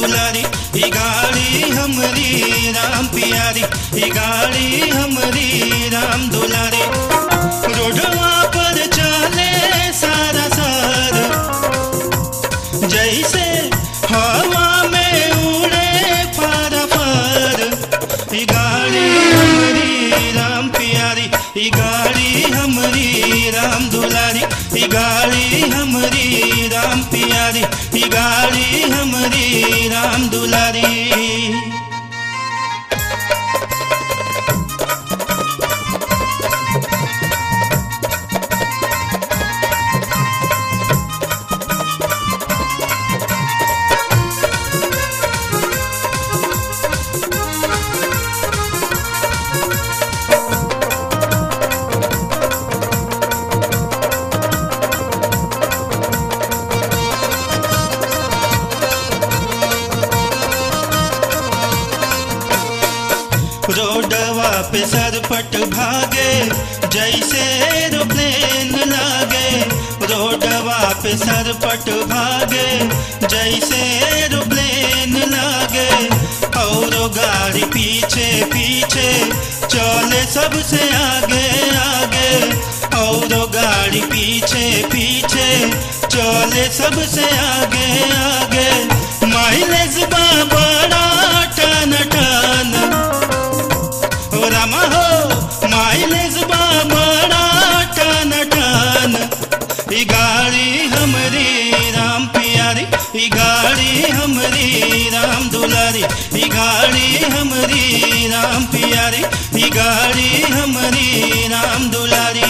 दुलारी ई गाड़ी हमरी राम प्यारी ई गाड़ी हमरी राम दुलारी रोडवा पर चले सारा सार जैसे हवा में उड़े फार फार ई गाड़ी हमरी राम प्यारी ई गाड़ी हमरी राम दुलारी ई गाड़ी हमरी राम प्यारी ई गाड़ी हमरी राम दुलारी रोडवा पे सरपट भागे जैसे एरोप्लेन लागे रोडवा पे सरपट भागे जैसे एरोप्लेन लागे और गाड़ी पीछे पीछे चले सबसे आगे आगे और गाड़ी पीछे पीछे चले सबसे आगे आगे माइलेज बा बड़ा टन टन हो रामा हो माइलेज बा बड़ा टन टन ई गाड़ी हमरी राम प्यारी ई गाड़ी हमरी राम दुलारी ई गाड़ी हमरी राम प्यारी ई गाड़ी हमरी राम दुलारी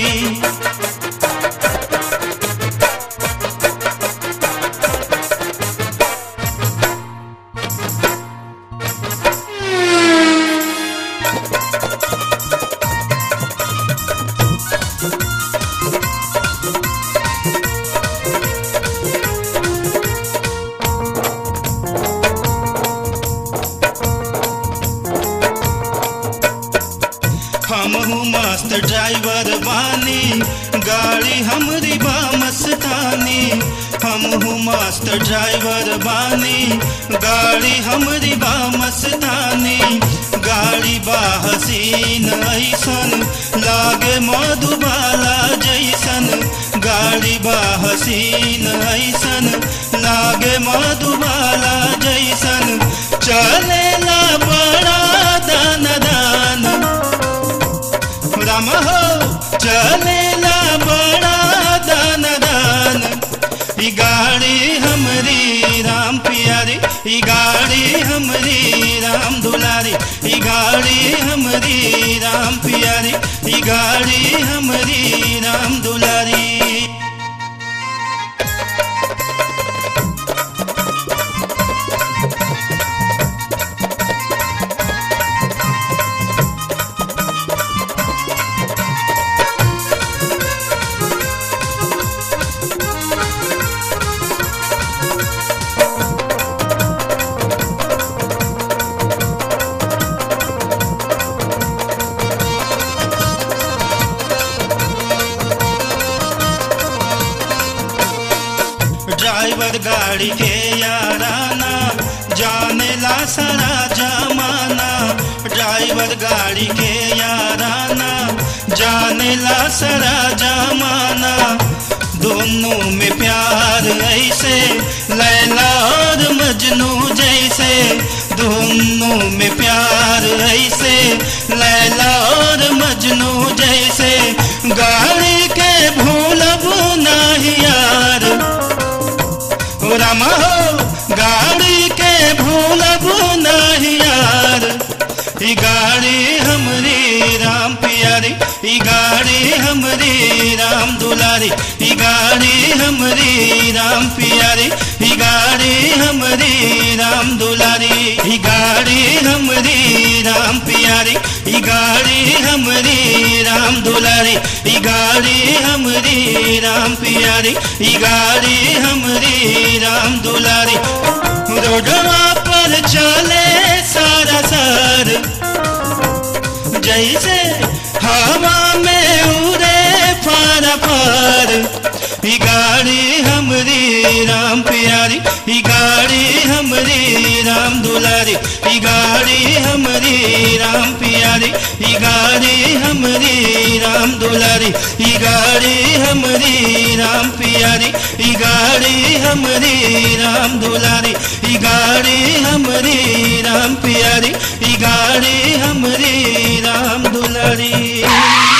हमहू मस्त ड्राइवर बानी गाड़ी हमरी बा मस्तानी हमहू मस्त ड्राइवर बानी गाड़ी हमरी बा मस्तानी गाड़ी बा हसीन ऐसन लागे मधुबाला जैसन गाड़ी बा हसीन ऐसन लागे मधुबाला जैसन चलेला बड़ा दान दान राम हो चलेला बड़ा दान दान ई गाड़ी हमरी राम प्यारी ई गाड़ी हमरी राम दुलारी ई गाड़ी हमरी राम प्यारी ई गाड़ी हमरी राम दुलारी ड्राइवर गाड़ी के याराना जाने ला सारा जमाना ड्राइवर गाड़ी के याराना जाने ला सारा जमाना दोनों में प्यार ऐसे लैला और मजनू जैसे दोनों में प्यार ऐसे लैला और मजनू जैसे गाड़ी के भूलब नहीं यार हो रामा हो गाड़ी के भूलब नहीं यार ई गाड़ी हमरी राम प्यारी ई गाड़ी हमरी राम दुलारी ई गाड़ी हमरी राम प्यारी ई गाड़ी हमरी राम दुलारी ई गाड़ी हमरी राम प्यारी ई गाड़ी हमरी राम दुलारी ई गाड़ी हमरी राम प्यारी ई गाड़ी हमरी राम दुलारी रोडवा पर चले सारा सार जैसे हवा में उड़े फार फार ई गाड़ी हमरी राम प्यारी ई गाड़ी हम हमरी राम दुलारी ई गाड़ी हमरी राम प्यारी ई गाड़ी हमरी राम दुलारी ई गाड़ी हमरी राम प्यारी ई गाड़ी हमरी राम दुलारी ई गाड़ी हमरी राम प्यारी ई गाड़ी हमरी राम दुलारी